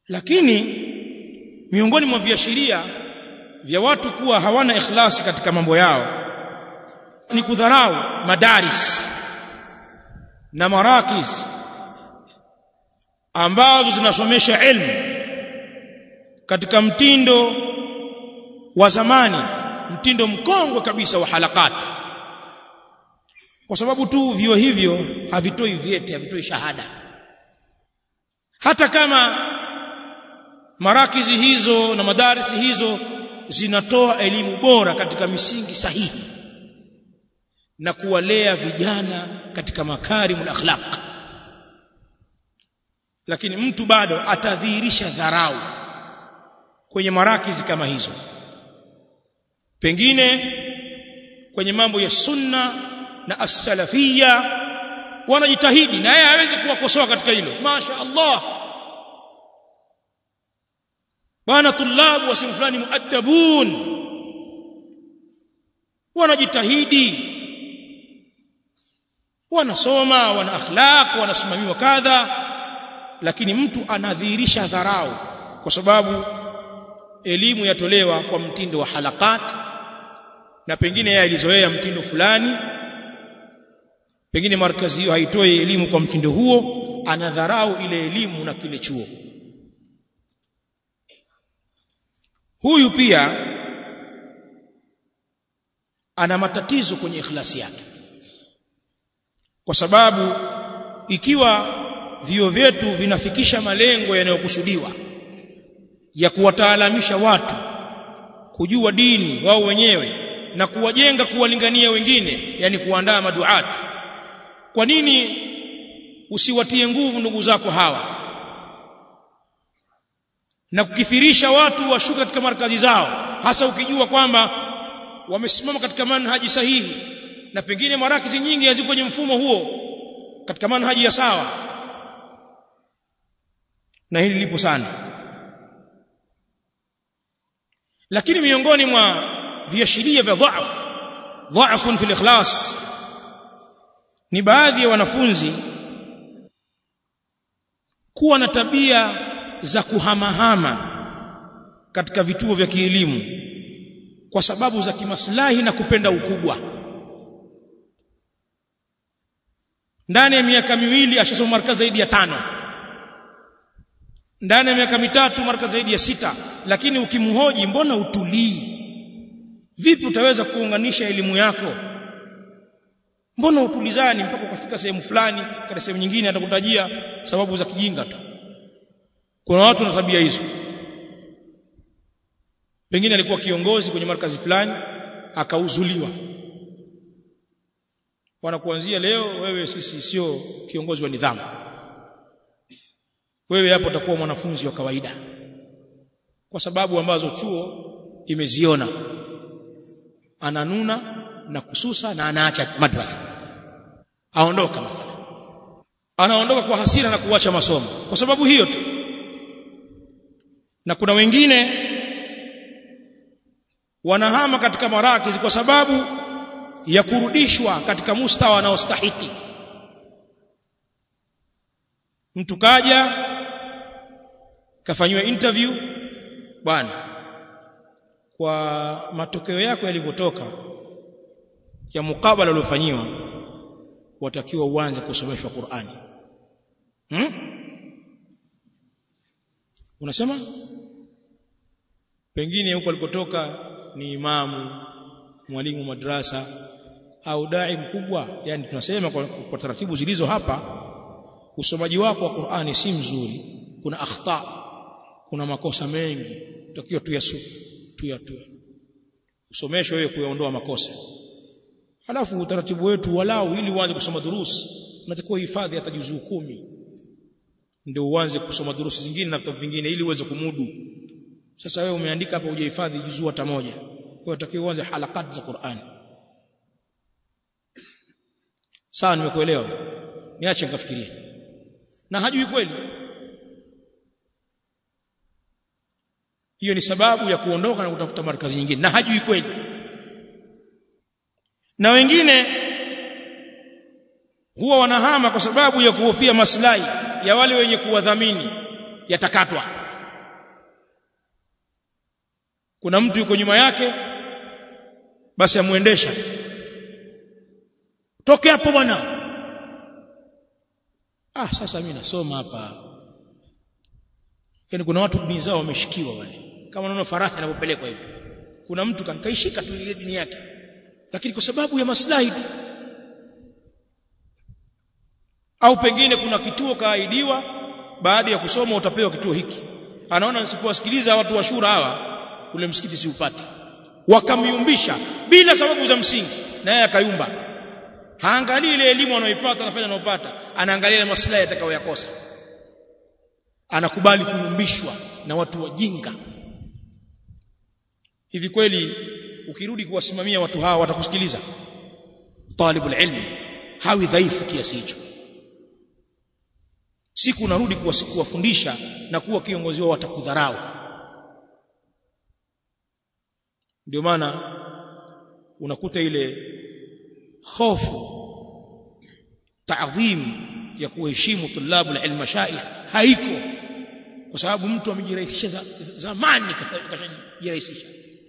lakini miongoni mwa viashiria vya watu kuwa hawana ikhlasi katika mambo yao ni kudharau madaris na marakiz ambazo zinasomesha elimu katika mtindo wa zamani mtindo mkongwe kabisa wa halakati kwa sababu tu vio hivyo havitoi vyeti havitoi shahada hata kama marakizi hizo na madarisi hizo zinatoa elimu bora katika misingi sahihi na kuwalea vijana katika makarimul akhlaq lakini mtu bado atadhihirisha dharau kwenye marakizi kama hizo pengine kwenye mambo ya sunna na as-salafia wanajitahidi na yeye hawezi kuwakosoa katika hilo masha Allah bwana tulabu wa simu fulani muaddabun wanajitahidi wanasoma wana akhlaq wanasimamiwa kadha lakini mtu anadhihirisha dharau kwa sababu elimu yatolewa kwa mtindo wa halakat na pengine yeye alizoea mtindo fulani pengine markazi hiyo haitoi elimu kwa mtindo huo anadharau ile elimu na kile chuo huyu pia ana matatizo kwenye ikhlasi yake kwa sababu ikiwa vio vyetu vinafikisha malengo yanayokusudiwa ya kuwataalamisha watu kujua dini wao wenyewe na kuwajenga kuwalingania wengine yani kuandaa maduati kwa nini usiwatie nguvu ndugu zako hawa na kukithirisha watu washuka katika markazi zao hasa ukijua kwamba wamesimama katika manhaji sahihi na pengine marakizi nyingi haziko kwenye mfumo huo katika manhaji ya sawa na hili lipo sana lakini miongoni mwa viashiria vya dhaifu dhaifun fil ikhlas ni baadhi ya wanafunzi kuwa na tabia za kuhamahama katika vituo vya kielimu kwa sababu za kimaslahi na kupenda ukubwa ndani ya miaka miwili ashasoma markazi zaidi ya tano ndani ya miaka mitatu markazi zaidi ya sita lakini ukimhoji mbona utulii vipi utaweza kuunganisha elimu yako mbona utulizani mpaka ukafika sehemu fulani katika sehemu nyingine atakutajia sababu za kijinga tu kuna watu na tabia hizo pengine alikuwa kiongozi kwenye markazi fulani akauzuliwa wanakuanzia leo wewe sisi sio kiongozi wa nidhamu wewe hapo utakuwa mwanafunzi wa kawaida kwa sababu ambazo chuo imeziona ananuna na kususa na anaacha madrasa aondoka mathalan anaondoka kwa hasira na kuacha masomo kwa sababu hiyo tu na kuna wengine wanahama katika marakizi kwa sababu ya kurudishwa katika mustawa anaostahiki mtu kaja kafanywa interview bwana kwa matokeo yako yalivyotoka ya mukabala uliofanyiwa watakiwa uanze kusomeshwa Qur'ani hmm? unasema pengine huko alikotoka ni imamu mwalimu madrasa au dai mkubwa yani tunasema kwa, kwa taratibu zilizo hapa usomaji wako wa Qur'ani si mzuri kuna akhta kuna makosa mengi tutakiwa tuyasu tuyatue usomeshwe wewe kuyaondoa makosa alafu utaratibu wetu walau ili uanze kusoma durusi unatakiwa hifadhi hata juzuu kumi ndio uanze kusoma durusi zingine na vitabu vingine ili uweze kumudu sasa wewe umeandika hapa hujahifadhi juzuu hata moja kwa hiyo utakiwa uanze halakati za Qur'an sawa nimekuelewa niache nikafikirie na hajui kweli hiyo ni sababu ya kuondoka na kutafuta markazi nyingine na hajui kweli na wengine huwa wanahama kwa sababu ya kuhofia maslahi ya wale wenye kuwadhamini yatakatwa kuna mtu yuko nyuma yake basi amuendesha toke hapo bwana ah sasa mimi nasoma hapa yani kuna watu dini zao wameshikiwa wale kama unaona faraha inapopelekwa hivi kuna mtu kaishika tu ile dini yake lakini kwa sababu ya maslahi tu au pengine kuna kituo kaahidiwa baada ya kusoma utapewa kituo hiki anaona nisipowasikiliza watu wa shura hawa ule msikiti siupati wakamyumbisha bila sababu za msingi naye akayumba haangalii ile elimu anayoipata anafanya anayopata anaangalia ile maslahi atakayoyakosa anakubali kuyumbishwa na watu wajinga hivi kweli ukirudi kuwasimamia watu hawa watakusikiliza talibul ilmi hawi dhaifu kiasi hicho siku unarudi kuwafundisha na kuwa kiongozi wao watakudharau ndio maana unakuta ile hofu taadhim ya kuheshimu tulabu la ilmu mashaikh haiko kwa sababu mtu amejirahisisha zamani kashajirahisisha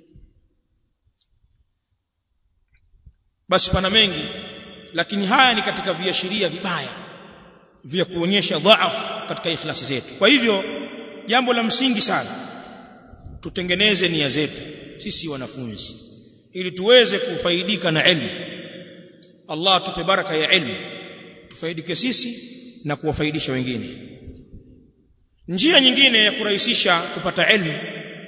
basi pana mengi lakini haya ni katika viashiria vibaya vya kuonyesha dhaifu katika ikhlasi zetu kwa hivyo jambo la msingi sana tutengeneze nia zetu sisi wanafunzi ili tuweze kufaidika na elimu Allah tupe baraka ya elimu tufaidike sisi na kuwafaidisha wengine njia nyingine ya kurahisisha kupata elimu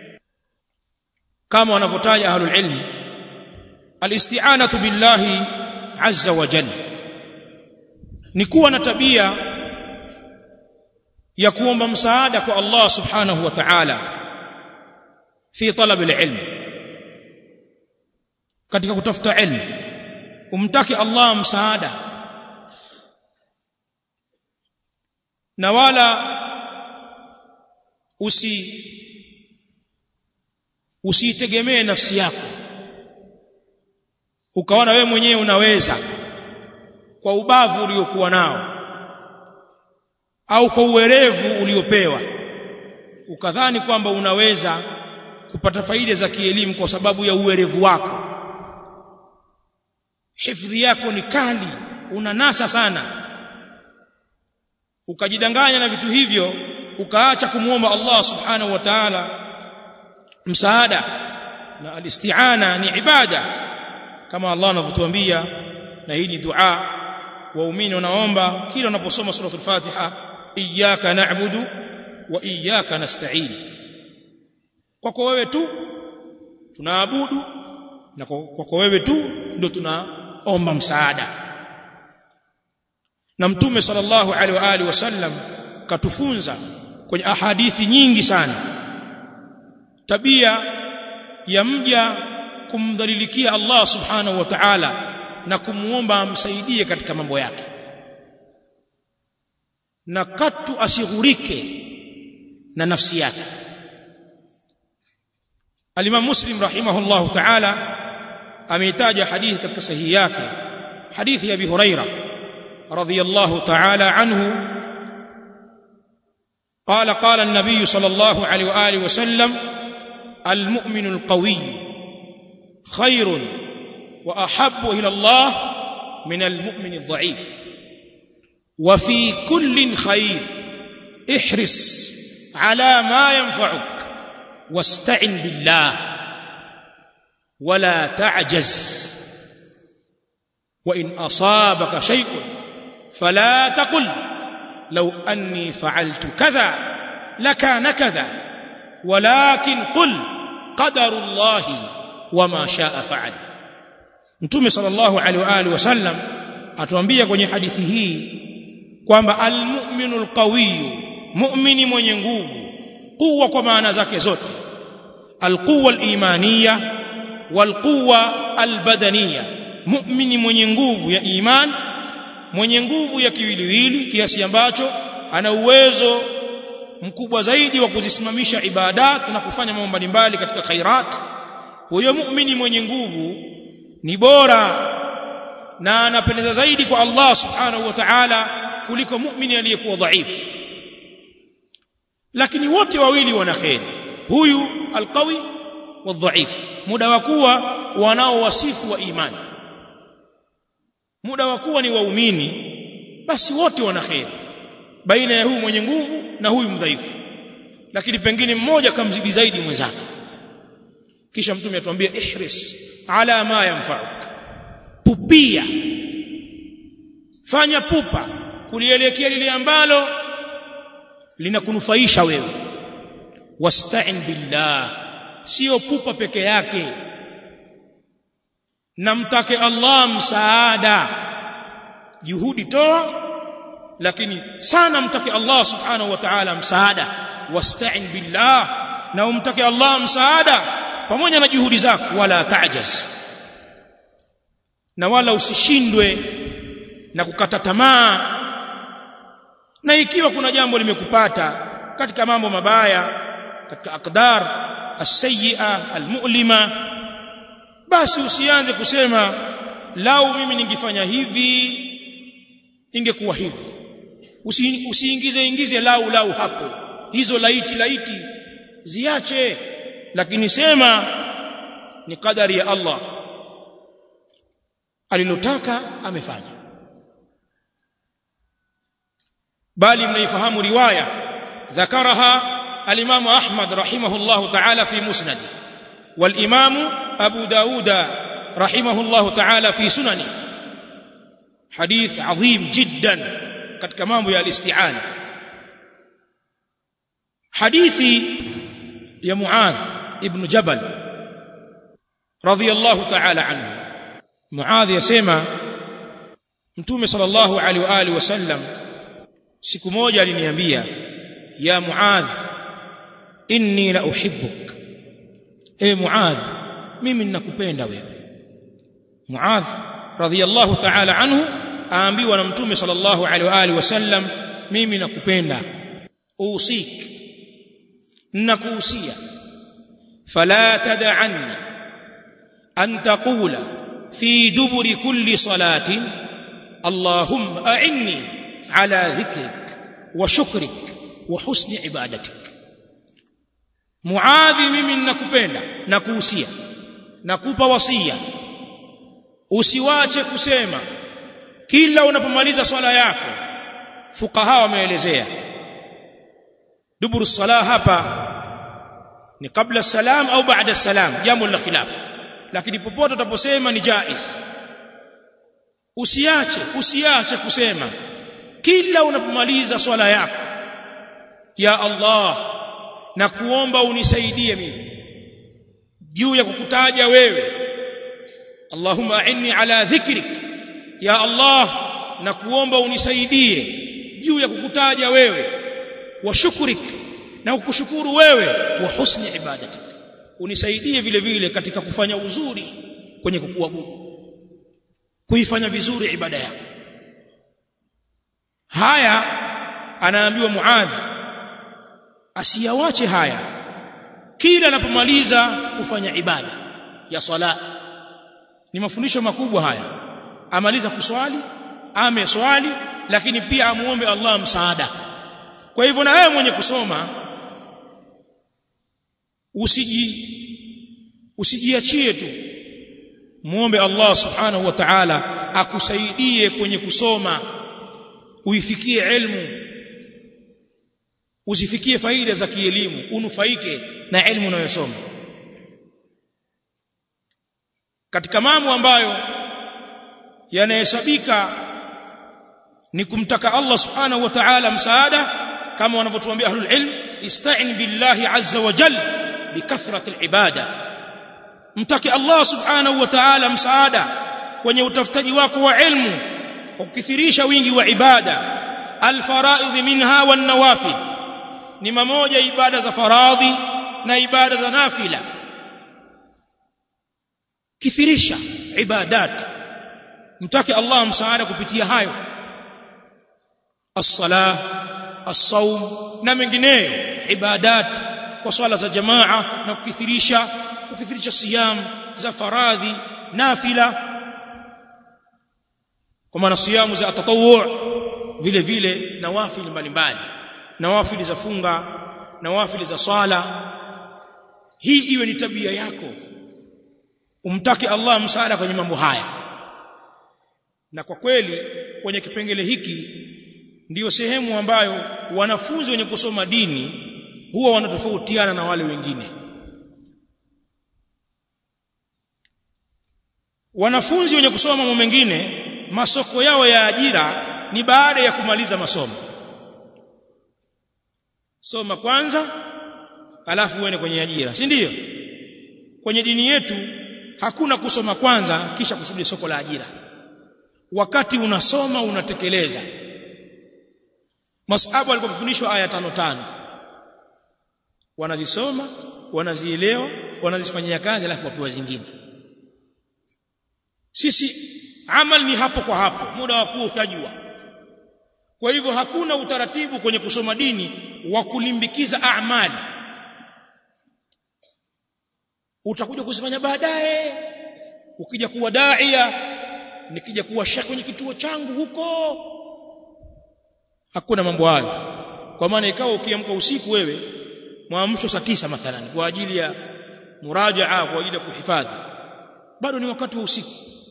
kama wanavyotaja ahlul ilm alisti'anatu billahi azza wa jalla ni kuwa na tabia ya kuomba msaada kwa Allah subhanahu wa ta'ala fi talab al-ilm katika kutafuta ilmu umtaki Allah msaada na wala usi usitegemee nafsi yako ukaona wewe mwenyewe unaweza kwa ubavu uliokuwa nao au kwa uwerevu uliopewa ukadhani kwamba unaweza kupata faida za kielimu kwa sababu ya uwerevu wako hifadhi yako ni kali unanasa sana ukajidanganya na vitu hivyo ukaacha kumuomba Allah subhanahu wa ta'ala msaada na alisti'ana ni ibada kama Allah anavyotuambia na hii ni dua waumini wanaomba kila unaposoma suratul Fatiha iyyaka na'budu wa iyyaka nasta'in kwako wewe tu tunaabudu na kwako wewe tu ndio tunaomba msaada na mtume sallallahu alaihi wa alihi wasallam katufunza kwenye ahadithi nyingi sana tabia ya mja kumdhalilikia Allah subhanahu wa ta'ala na kumuomba amsaidie katika mambo yake na katu asighurike na nafsi yake Al-Imam Muslim rahimahullah ta'ala ameitaja hadithi katika sahihi yake hadithi ya Abi Huraira radhiyallahu ta'ala anhu قال قال النبي صلى الله عليه واله وسلم المؤمن القوي خير واحب الى الله من المؤمن الضعيف وفي كل خير احرص على ما ينفعك واستعن بالله ولا تعجز وان اصابك شيء فلا تقل لو اني فعلت كذا لكان كذا ولكن قل قدر الله وما شاء فعل mtume sallallahu alaihi wa alihi wasallam atuambia kwenye hadithi hii kwamba almu'minul qawiyyu mu'mini mwenye nguvu quwwa kwa maana zake zote alquwwa alimaniya walquwwa albadaniya mu'mini mwenye nguvu ya iman mwenye nguvu ya kiwiliwili kiasi ambacho ana uwezo mkubwa zaidi wa kuzisimamisha ibadat na kufanya mambo mbalimbali katika khairat huyo muumini mwenye nguvu ni bora na anapendeza zaidi kwa Allah subhanahu wa ta'ala kuliko muumini aliyekuwa dhaifu lakini wote wawili wana kheri huyu alqawi wadhaif muda wa kuwa wanao wasifu wa imani muda wa kuwa ni waumini basi wote wana kheri baina ya huyu mwenye nguvu na huyu mdhaifu lakini pengine mmoja kamzidi zaidi mwenzake kisha mtume atuambia ihris ala ma yanfa'uk pupia fanya pupa kulielekea lile ambalo linakunufaisha wewe wasta'in billah sio pupa peke yake na mtake Allah msaada juhudi toa lakini sana mtake Allah subhanahu wa ta'ala msaada wasta'in billah na umtake Allah msaada pamoja na juhudi zako wala ta'jaz na wala usishindwe na kukata tamaa na ikiwa kuna jambo limekupata katika mambo mabaya katika akdar as-sayyi'a al-mu'lima basi usianze kusema lau mimi ningefanya hivi ingekuwa hivi Usi, usiingize ingize lau lau hapo hizo laiti laiti ziache lakini sema ni kadari ya Allah alilotaka amefanya bali mnaifahamu riwaya ذكرها الإمام أحمد رحمه الله تعالى في مسند والإمام أبو داود رحمه الله تعالى في سننه حديث عظيم جدا katika mambo ya al-isti'ana hadithi ya Muadh ibn Jabal radiyallahu ta'ala anhu Muadh yasema Mtume sallallahu alaihi wa alihi wasallam siku moja aliniambia ya Muadh inni la uhibbuk e Muadh mimi ninakupenda wewe Muadh radiyallahu ta'ala anhu aambiwa na mtume sallallahu alaihi wa alihi wasallam mimi nakupenda usik nakuhusia fala tad'anni an taqula fi duburi kulli salatin allahumma a'inni ala dhikrik wa shukrik wa husni ibadatik muadhi mimi nakupenda nakuhusia nakupa wasia usiwache kusema kila unapomaliza swala yako fukaha wameelezea duburu salah hapa ni kabla salam au baada salam jambo la khilaf lakini popote utaposema ni jaiz usiache usiache kusema kila unapomaliza swala yako ya Allah na kuomba unisaidie mimi juu ya kukutaja wewe Allahumma a'inni ala dhikrik ya Allah na kuomba unisaidie juu ya kukutaja wewe wa shukrik na kukushukuru wewe wa husni ibadatik unisaidie vile vile katika kufanya uzuri kwenye kukuabudu kuifanya vizuri ibada yako haya anaambiwa Muadh asiyawache haya kila anapomaliza kufanya ibada ya sala ni mafundisho makubwa haya amaliza kuswali ame swali lakini pia amuombe Allah msaada kwa hivyo na wewe mwenye kusoma usiji usijiachie tu muombe Allah subhanahu wa ta'ala akusaidie kwenye kusoma uifikie elimu usifikie faida za kielimu unufaike na elimu unayosoma katika mambo ambayo yanahesabika ni kumtaka Allah subhanahu wa ta'ala msaada kama wanavyotuambia ahlul ilm ista'in billahi azza wa jalla bikathrati alibada mtake Allah subhanahu wa ta'ala msaada kwenye utafutaji wako wa ilmu ukithirisha wingi wa ibada alfaraidh minha wan nawafil ni mamoja ibada za faradhi na ibada za nafila kithirisha ibadat mtake Allah msaada kupitia hayo as-salah as-saum na mengineyo ibadat kwa swala za jamaa na kukithirisha kukithirisha siyam za faradhi nafila kwa maana siyamu za tatawwu vile vile nawafili mbalimbali nawafili za funga nawafili za swala hii iwe ni tabia yako umtake Allah msaada kwenye mambo haya na kwa kweli kwenye kipengele hiki ndiyo sehemu ambayo wanafunzi wenye kusoma dini huwa wanatofautiana na wale wengine wanafunzi wenye kusoma mambo mengine masoko yao ya ajira ni baada ya kumaliza masomo soma kwanza alafu uende kwenye ajira si ndio kwenye dini yetu hakuna kusoma kwanza kisha kusubiri soko la ajira wakati unasoma unatekeleza masahabu walipofundishwa aya tano tano wanazisoma wanazielewa wanazifanyia kazi alafu wapewa zingine sisi amal ni hapo kwa hapo muda wa kuwa utajua kwa hivyo hakuna utaratibu kwenye kusoma dini wa kulimbikiza amali utakuja kuzifanya baadaye ukija kuwa daia nikija kuwa shekhi kwenye kituo changu huko hakuna mambo hayo kwa maana ikawa ukiamka usiku wewe mwamsho saa tisa mathalan kwa ajili ya murajaa kwa ajili ya kuhifadhi bado ni wakati wa usiku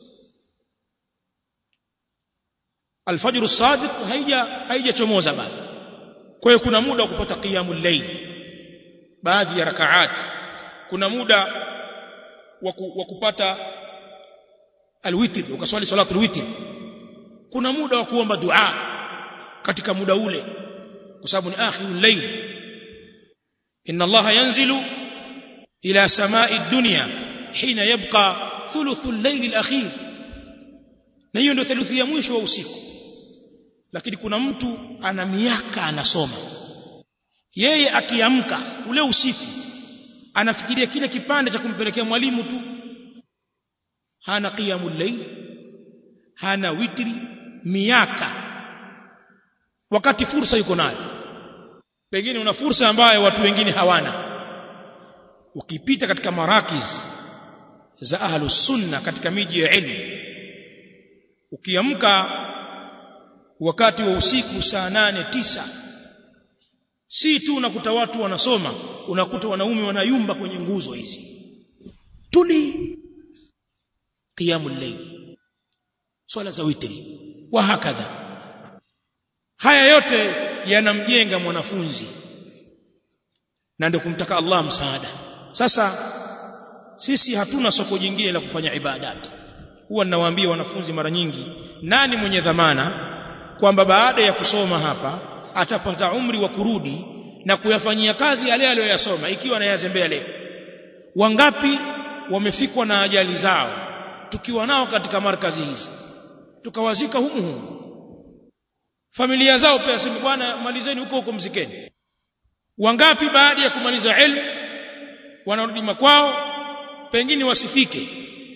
alfajr as-sadiq haija haijachomoza bado kwa hiyo kuna muda wa kupata qiyamul layl baadhi ya rakaat kuna muda wa kupata alwitr ukaswali salatu alwitr kuna muda wa kuomba dua katika muda ule kwa sababu ni akhirul layl inna allaha yanzilu ila samai dunya hina yabqa thuluthul layl alakhir na hiyo ndio theluthi ya mwisho wa usiku lakini kuna mtu ana miaka anasoma yeye akiamka ule usiku anafikiria kile kipande cha kumpelekea mwalimu tu hana qiyamul layl hana witri miaka wakati fursa yuko nayo pengine una fursa ambayo watu wengine hawana ukipita katika marakiz za ahlus sunna katika miji ya ilmu ukiamka wakati wa usiku saa nane tisa si tu unakuta watu wanasoma unakuta wanaume wanayumba kwenye nguzo hizi tuli qiyamul layl swala za witri wa hakadha haya yote yanamjenga mwanafunzi na ndio kumtaka Allah msaada sasa sisi hatuna soko jingine la kufanya ibadati huwa ninawaambia wanafunzi mara nyingi nani mwenye dhamana kwamba baada ya kusoma hapa atapata umri wa kurudi na kuyafanyia kazi yale aliyoyasoma ikiwa anayazembea leo wangapi wamefikwa na ajali zao tukiwa nao katika markazi hizi tukawazika humu humu familia zao pia sema bwana malizeni huko huko mzikeni wangapi baada ya kumaliza elimu wanarudi makwao pengine wasifike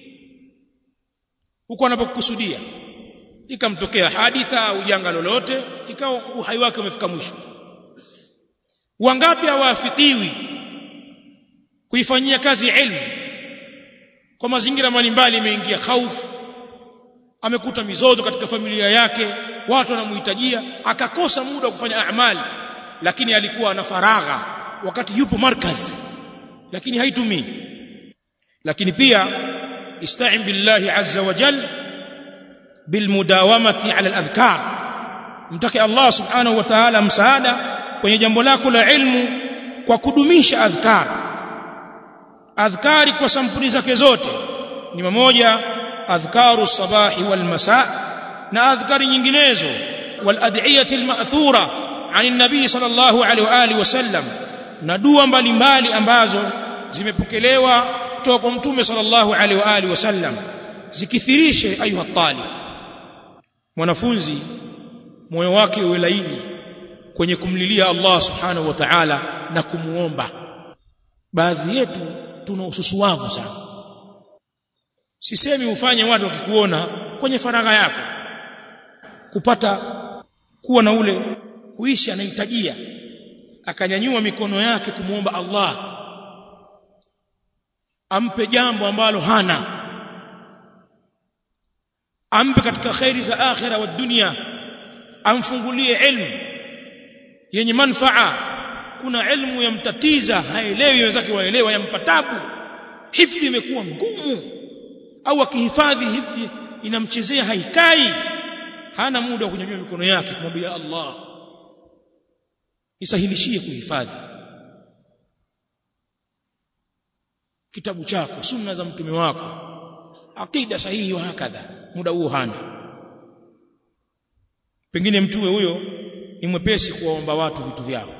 huko anapokusudia ikamtokea haditha au janga lolote ikawa uhai wake umefika mwisho wangapi hawaafikiwi kuifanyia kazi ilmu kwa mazingira mbalimbali imeingia hofu amekuta mizozo katika familia yake watu wanamhitajia akakosa muda wa kufanya amali lakini alikuwa ana faragha wakati yupo markaz lakini haitumii lakini pia ista'in billahi azza wa jalla bilmudawamati ala aladhkar mtake Allah subhanahu wa ta'ala msaada kwenye jambo lako la ilmu kwa kudumisha adhkar adhkari kwa sampuli zake zote ni mmoja adhkaru sabahi wal masa na adhkari nyinginezo wal ad'iyati al ma'thura عن النبي صلى الله عليه واله وسلم na dua mbalimbali ambazo zimepokelewa kutoka kwa mtume sallallahu alaihi wa alihi wasallam zikithirishe ayuha talib mwanafunzi moyo wake uwe laini kwenye kumlilia Allah subhanahu wa ta'ala na kumuomba baadhi yetu tuna ususuwavu sana sisemi ufanye watu wakikuona kwenye faragha yako kupata kuwa na ule kuishi anahitajia akanyanyua mikono yake kumuomba Allah ampe jambo ambalo hana ampe katika khairi za akhira wa dunia amfungulie ilmu yenye manfaa kuna ilmu yamtatiza haelewi wenzake waelewa yampatabu hifdhi imekuwa ngumu au akihifadhi hifdhi inamchezea haikai hana muda wa kunyanyua mikono yake kumwambia Allah isahilishie kuhifadhi kitabu chako sunna za mtume wako akida sahihi wa hakadha muda huo hana pengine mtuwe huyo ni mwepesi kuwaomba watu vitu vyao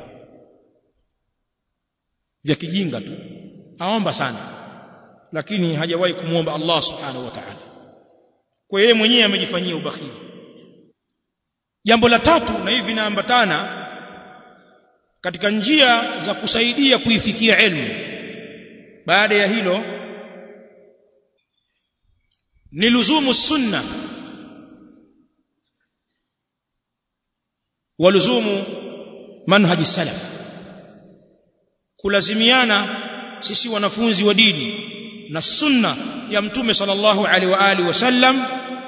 vya kijinga tu aomba sana lakini hajawahi kumwomba Allah subhanahu wa ta'ala kwa yeye mwenyewe amejifanyia ubakhili jambo la tatu na hivi vinaambatana katika njia za kusaidia kuifikia elimu baada ya hilo ni luzumu sunna wa luzumu manhaji salaf kulazimiana sisi wanafunzi wa dini na sunna ya mtume sallallahu alaihi wa alihi wasallam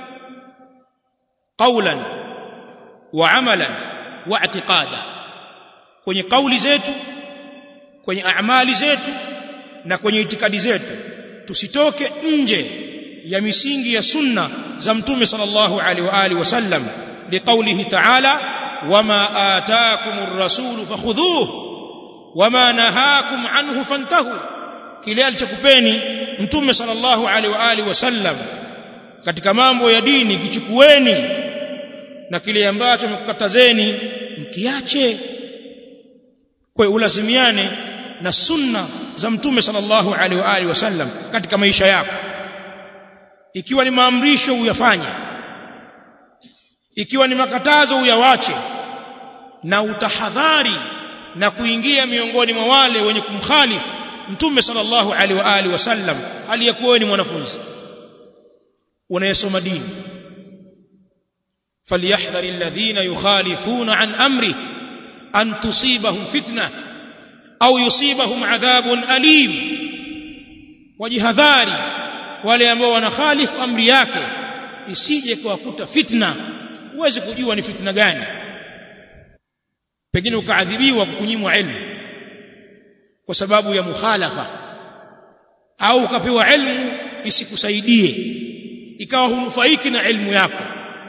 qawlan wa amalan wa i'tiqada kwenye kauli zetu kwenye amali zetu na kwenye itikadi zetu tusitoke nje ya misingi ya sunna za mtume sallallahu alaihi wa alihi wasallam liqaulihi ta'ala wama ataakumur rasul fakhudhuhu wama nahakum anhu fantahu kile alichokupeni mtume sallallahu alaihi wa alihi wasallam katika mambo ya dini kichukueni na kile ambacho mkukatazeni mkiache kwa ulazimiane na sunna za mtume sallallahu alaihi wa alihi wasallam katika maisha yako ikiwa ni maamrisho uyafanye ikiwa ni makatazo uyawache na utahadhari na kuingia miongoni mwa wale wenye kumkhalifu mtume sallallahu alaihi wa alihi wasallam aliyekuwa ni mwanafunzi unayesoma dini falyahdhar alladhina yukhalifuna an amri an tusibahum fitna au yusibahum adhabun alim wajihadhari wale ambao wanakhalifu amri yake isije kuwakuta fitna uweze kujua ni fitna gani pengine ukaadhibiwa kukunyimwa ilmu kwa sababu ya mukhalafa au ukapewa ilmu isikusaidie ikawa hunufaiki na ilmu yako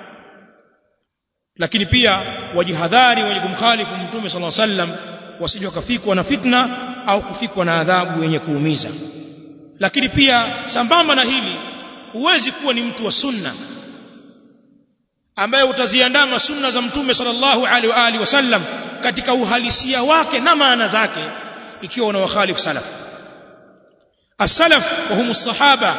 lakini pia wajihadhari wenye kumkhalifu mtume sallallahu alaihi wasallam wasije wakafikwa na fitna au kufikwa na adhabu yenye kuumiza lakini pia sambamba na hili huwezi kuwa ni mtu wa sunna ambaye utaziandama sunna za mtume sallallahu alaihi wa alihi wasallam katika uhalisia wake na maana zake ikiwa una wakhalifu salaf as-salaf wa humus sahaba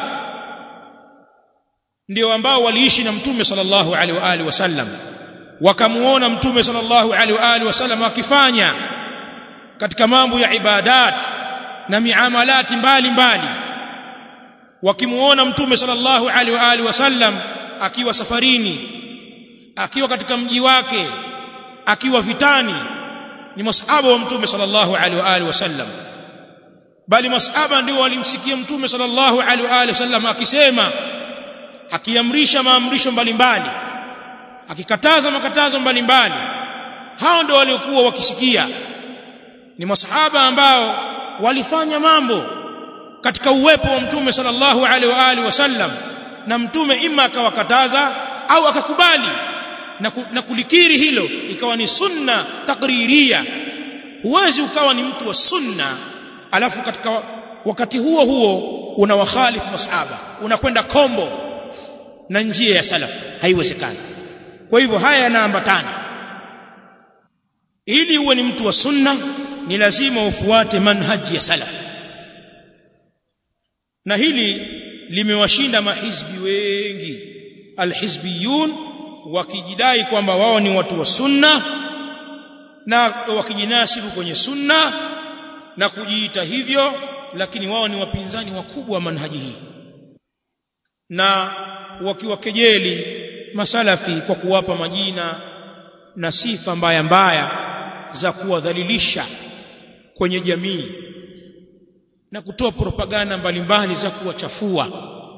ndio ambao waliishi na mtume sallallahu alaihi wa alihi wasallam wakamuona mtume sallallahu alaihi wa alihi wasallam akifanya katika mambo ya ibadat na miamalati mbalimbali wakimuona mtume sallallahu alaihi wa alihi wasallam akiwa safarini akiwa katika mji wake akiwa vitani ni masahaba wa mtume sallallahu alaihi wa alihi wasallam bali masahaba ndio walimsikia mtume sallallahu alaihi wa alihi wasallam akisema akiamrisha maamrisho mbalimbali akikataza makatazo mbalimbali hao ndio waliokuwa wakisikia ni masahaba ambao walifanya mambo katika uwepo wa mtume sallallahu alaihi wa alihi wasallam na mtume ima akawakataza au akakubali na, ku, na kulikiri hilo ikawa ni sunna takriria huwezi ukawa ni mtu wa sunna alafu katika wakati huo huo una wakhalifu masahaba unakwenda kombo na njia ya salaf haiwezekani kwa hivyo haya yanaambatana ili uwe ni mtu wa sunna ni lazima ufuate manhaji ya salaf na hili limewashinda mahizbi wengi alhizbiyun wakijidai kwamba wao ni watu wa sunna na wakijinasibu kwenye sunna na kujiita hivyo lakini wao ni wapinzani wakubwa wa manhaji hii na wakiwakejeli masalafi kwa kuwapa majina na sifa mbaya mbaya za kuwadhalilisha kwenye jamii na kutoa propaganda mbalimbali za kuwachafua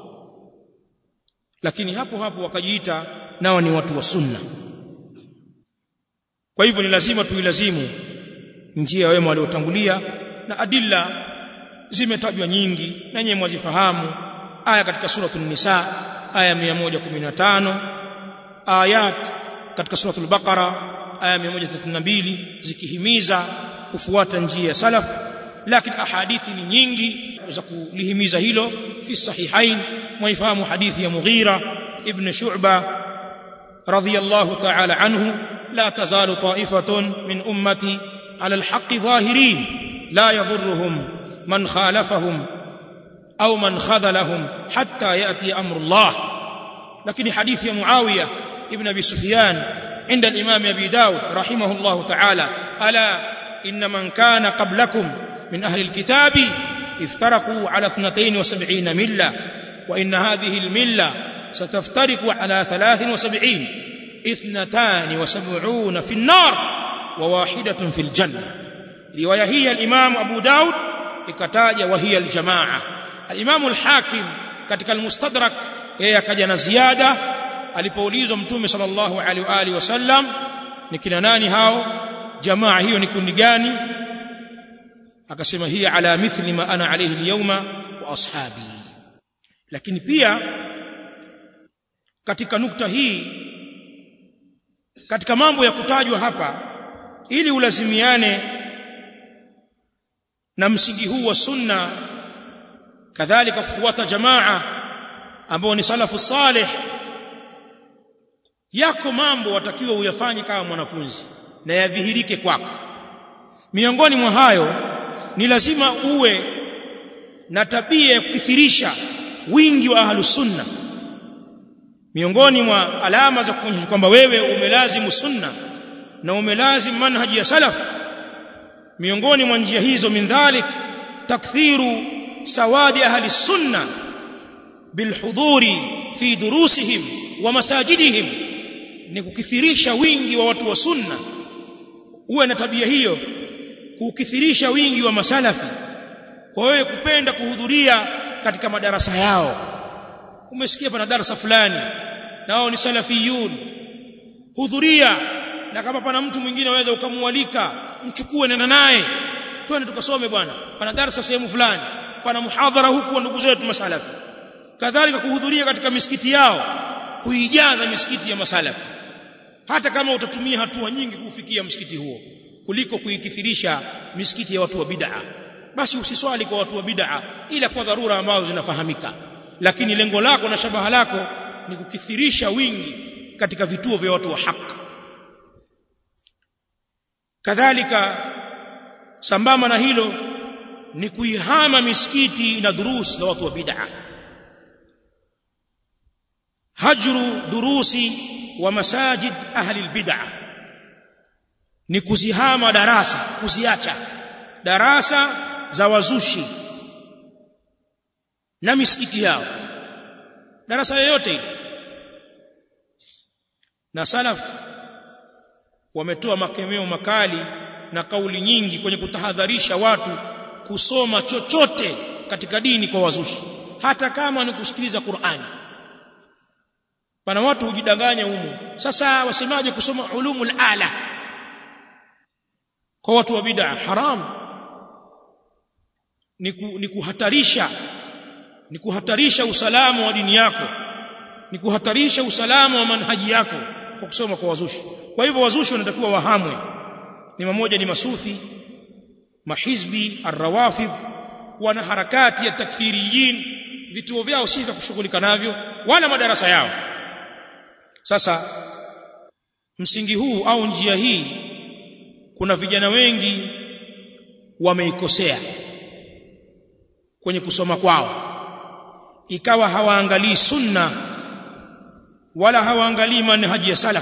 lakini hapo hapo wakajiita nao ni watu wa sunna kwa hivyo ni lazima tuilazimu njia ya wema waliotangulia na adilla zimetajwa nyingi na nyewe mwazifahamu aya katika suratul nisa aya 115 ayat katika suratul baqara aya 132 zikihimiza kufuata njia ya salaf lakini ahadithi ni nyingi za kulihimiza hilo fi sahihain mwaifahamu hadithi ya Mughira ibn Shu'ba radiyallahu ta'ala anhu la tazalu ta'ifatun min ummati ala alhaqqi zahirin la yadhurruhum man khalafahum au man khadhalahum hatta yati amru Allah lakini hadithi ya Muawiya ibn Abi Sufyan عند الإمام أبي داود رحمه الله تعالى ألا إن من كان قبلكم من أهل الكتاب افترقوا على اثنتين وسبعين ملة وإن هذه الملة ستفترق على ثلاث وسبعين اثنتان وسبعون في النار وواحدة في الجنة رواية هي الإمام أبو داود ikataja وهي الجماعة الإمام الحاكم katika المستدرك yeye akaja na ziada alipoulizwa mtume sallallahu alaihi wa alihi wasallam ni kina nani hao jamaa hiyo ni kundi gani akasema hii ala mithli ma ana alayhi alyawma wa ashabi lakini pia katika nukta hii katika mambo ya kutajwa hapa ili ulazimiane na msingi huu wa sunna kadhalika kufuata jamaa ambao ni salafu salih yako mambo watakiwa uyafanye kama mwanafunzi na yadhihirike kwako miongoni mwa hayo ni lazima uwe na tabia ya kukithirisha wingi wa ahlus sunna miongoni mwa alama za kuonyesha kwamba wewe umelazimu sunna na umelazimu manhaji ya salaf miongoni mwa njia hizo min dhalik takthiru sawadi ahli sunna bilhuduri fi durusihim wa masajidihim ni kukithirisha wingi wa watu wa sunna uwe na tabia hiyo kukithirisha wingi wa masalafi kwa wewe kupenda kuhudhuria katika madarasa yao umesikia pana darasa fulani nao ni salafiyun hudhuria na kama pana mtu mwingine waweza ukamwalika mchukue nenda naye twende tukasome bwana pana darasa sehemu fulani pana muhadhara huku wa ndugu zetu masalafi kadhalika kuhudhuria katika misikiti yao kuijaza misikiti ya masalafi hata kama utatumia hatua nyingi kufikia msikiti huo kuliko kuikithirisha misikiti ya watu wa bid'a basi usiswali kwa watu wa bid'a ila kwa dharura ambazo zinafahamika lakini lengo lako na shabaha lako ni kukithirisha wingi katika vituo vya watu wa haki kadhalika sambamba na hilo ni kuihama misikiti na durusi za watu wa bid'a hajru durusi wa masajid ahli albid'a ni kuzihama darasa kuziacha darasa za wazushi na misikiti yao darasa yoyote ile na salaf wametoa makemeo makali na kauli nyingi kwenye kutahadharisha watu kusoma chochote katika dini kwa wazushi hata kama ni kusikiliza Qur'ani pana watu hujidanganya humo sasa wasemaje kusoma ulumul ala kwa watu wa bid'a haram ni, ku, ni kuhatarisha ni kuhatarisha usalama wa dini yako ni kuhatarisha usalama wa manhaji yako kwa kusoma kwa wazushi kwa hivyo wazushi wanatakiwa wahamwe ni mmoja ni masufi mahizbi arrawafid wana harakati ya takfiriyin vituo vyao si vya kushughulika navyo wala madarasa yao sasa msingi huu au njia hii kuna vijana wengi wameikosea kwenye kusoma kwao ikawa hawaangalii sunna wala hawaangalii manhaji ya salaf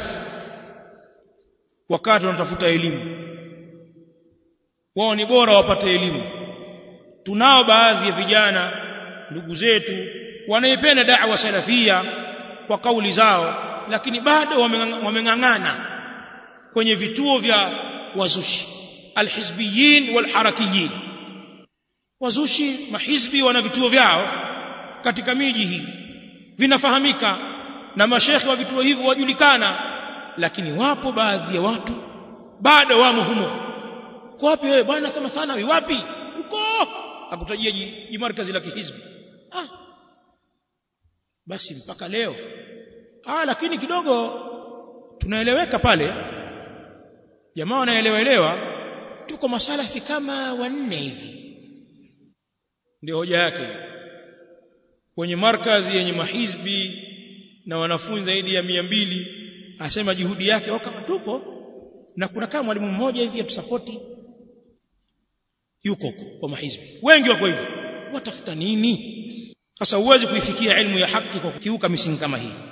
wakati wanatafuta elimu wao ni bora wapate elimu tunao baadhi ya vijana ndugu zetu wanaipenda da'wa salafia kwa kauli zao lakini bado wameng'ang'ana kwenye vituo vya wazushi alhizbiyin walharakiyin wazushi mahizbi wana vituo vyao katika miji hii vinafahamika na mashekhi wa vituo hivyo wajulikana lakini wapo baadhi ya watu bado wamo humo uko wapi wewe bwana kama thanawi wapi uko akutajia jimarkazi la kihizbi ah basi mpaka leo ah lakini kidogo tunaeleweka pale jamaa wanaelewa elewa tuko masalafi kama wanne hivi ndio hoja yake kwenye markazi yenye mahizbi na wanafunzi zaidi ya mia mbili asema juhudi yake au kama tuko na kuna kama mwalimu mmoja hivi atusapoti yuko kwa mahizbi wengi wako hivyo watafuta nini sasa huwezi kuifikia elimu ya haki kwa kukiuka misingi kama hii